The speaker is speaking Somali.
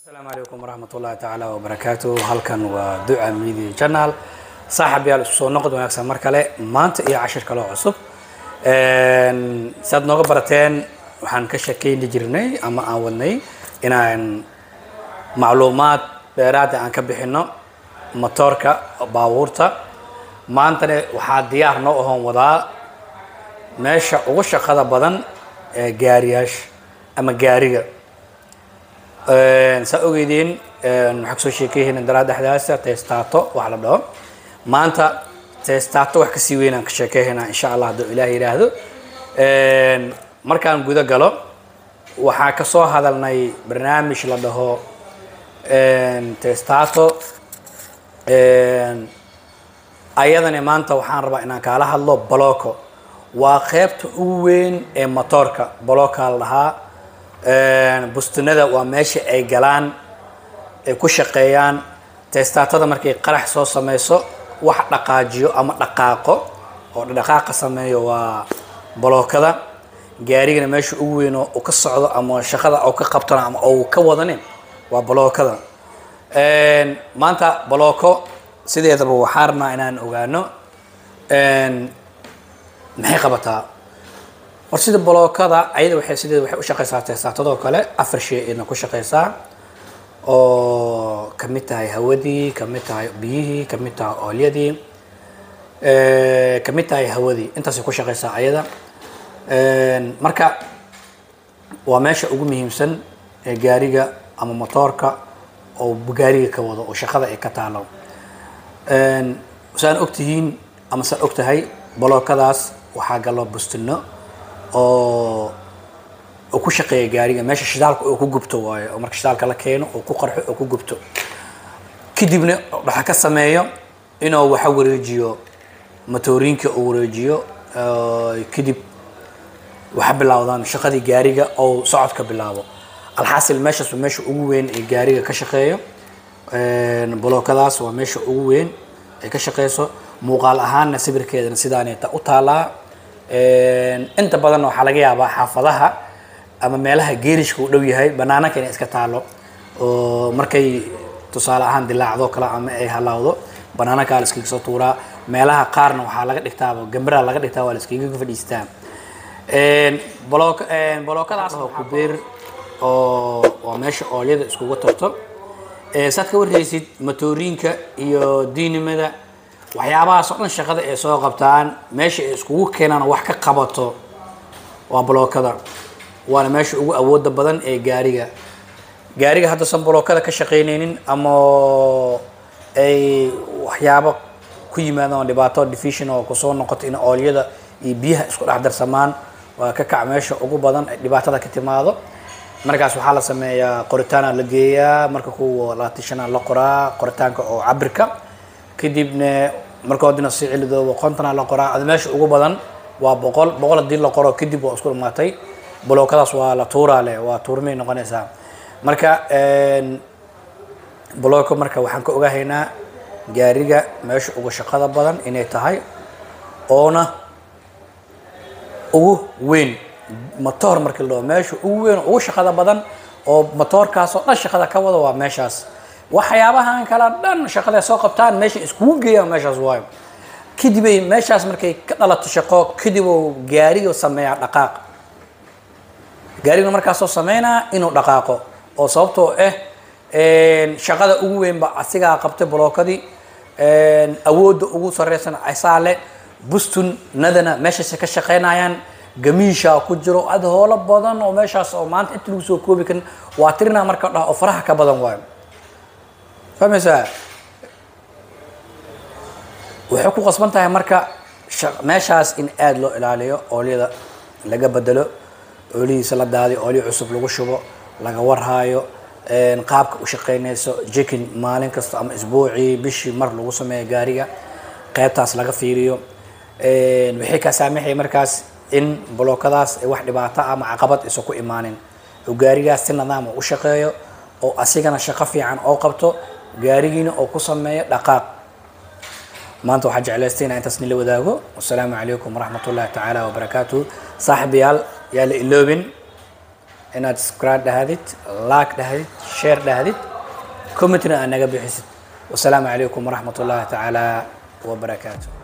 asalaamu calaykum waraxmat ullahi tacaala wabarakaatu halkan waa duca media channel saaxib yaal isku soo noqod wanaagsan mar kale maanta iyo cashir kaloo cusub saad nooga barateen waxaan ka shakeyni jirnay ama aan wadnay inaan macluumaad dheeraada aan ka bixino motoorka baabuurta maantana waxaa diyaar noo ahoon wadaa meesha ugu shaqada badan ee gaariyaasha ama gaariga saa ogeydeen waxaa kasoo sheekeyhayna daraa dhexdaasa testaato wax la dhaho maanta testaato wax kasii weynaan ka sheekeyhaynaa insha allah hadduu ilaah yidhaahdo markaan guda galo waxaa kasoo hadalnay barnaamij la dhaho testaato ayadana maanta waxaan rabaa inaan kaala hadlo boloco waa qeybta ugu weyn ee motoorka boloca la dhahaa bustunada waa meesha ay galaan ay ku shaqeeyaan testaatada markay qarax soo sameyso wax dhaqaajiyo ama dhaqaaqo oo dhaqaaqa sameeyo waa bolookada gaarigana meesha ugu weyn oo ka socdo ama shaqada oo ka qabtana ama oo ka wadani waa bolookada maanta bolooko sideedaba waxaa rabnaa inaan ogaano maxay qabataa war sida bolookada ayada waxay sideeda waxay u shaqeysaa testaatadoo kale afar shay ayadna ku shaqeysaa oo kamid tahay hawadii kamid tahay biyihii kamid tahay oolyadii kamid tahay hawadii intaasay ku shaqeysaa ayada marka waa meesha ugu muhiimsan ee gaariga ama motoorka oo gaariga ka wado oo shaqada ay ka taalo saan ogtihiin ama saan og tahay bolookadaas waxaa galo bustino oo oo ku shaqeeya gaariga meesha shidaalka oo ku gubto waayo oo marka shidaalka la keeno oo ku qarxo oo ku gubto kadibna waxa ka sameeyo inuu waxa wareejiyo matoorinka uu wareejiyo kadib waxa bilaawdaan shaqadii gaariga oo socodka bilaabo alxaasil meeshaas waa meesha ugu weyn ee gaariga ka shaqeeyo bolookadaas waa meesha ugu weyn ay ka shaqeyso muuqaal ahaanna sawirkeedana sidaaneta u taalaa inta badanna waxaa laga yaabaa xaafadaha ama meelaha geerishka u dhow yahay banaananka inay iska taalo oo markay tusaale ahaan dilaacdo kale ama ay halaawdo banaanankaa la iskaga soo tuuraa meelaha qaarna waxaa laga dhigtaaba gambara laga dhigtaa waa la iskaga fadhiistaa bolook bolookadaas oo kubeer oo waa meesha oolyada iskugu tarto saad ka warhaysid matoorinka iyo diinimada waxyaabahaas oo dhan shaqada ay soo qabtaan meesha ay iskugu keenaan wax ka qabato waa bolookada waana meesha ugu awooda badan ee gaariga gaariga haddaysan bolookada ka shaqeyneynin ama ay waxyaabo ku yimaadaan oo dhibaato division oo kusoo noqoto in oolyada iyo biyaha isku dhex darsamaan waa ka kac meesha ugu badan ay dhibaatada ka timaado markaas waxaa la sameeyaa qoritaana la geeyaa marka kuwa laatishana la qoraa qoritaanka oo cabirka kadibna markoodina si cilidooba qontana la qoraa ada meesha ugu badan waa boqol boqol haddii la qoro kadib waa isku dhamaatay bolookadaas waa la tuuraa leh waa tuurmay noqonaysaa marka bolooko marka waxaan ka ogahaynaa gaariga meesha ugu shaqada badan inay tahay oona ugu weyn motoor markii la dhaho meesha ugu weyn ugu shaqada badan oo motoorkaas oo dhan shaqada ka wada waa meeshaas waxyaabahan kala dhan shaqada soo qabtaan meesha iskugu geeyaan meeshaas waayo kadib ay meeshaas markay ka dhalato shaqo kadib uu gaariga sameeyaa dhaqaaq gaariga markaasoo sameynaa inuu dhaqaaqo oo sababtoo ah shaqada ugu weynba asigaa qabtay bolookadii awoodda ugu sareysan asaa leh bustun nadana meeshaasay ka shaqeynayaan gamiisha ku jiro ad hoolo badan oo meeshaas oo maanta inta lagu soo koobi karin waa tirinaa marka dhaha oo faraha ka badan waayo fahmaysaa waxay ku qasban tahay marka meeshaas in aada loo ilaaliyo oolyada laga bedelo oolihiisa la daadiyo oolyo cusub lagu shubo laga warhaayo qaabka u shaqeynayso jekin maalin kasta ama isbuucii bishii mar lagu sameeyo gaariga qeybtaas laga fiiriyo waxay kaa saamaxaya markaas in bolookadaas ay wax dhibaato ama caqabad isa ku imaanin oo gaarigaas si nidaam u shaqeeyo oo asigana shaqo fiican oo qabto gaarigiina oo ku sameeyo dhaqaaq maanta waxaa jeclaystay inaan intaas nila wadaago wasalaamu calaykum waraxmat ullahi tacaala wabarakaatu saaxibayaal yaa la iloobin inaad subscribe dhahdid like dhahdid sheer dhahdid commentna aad naga bixisid wasalaamu calaykum waraxmat ullahi tacaala wabarakaatu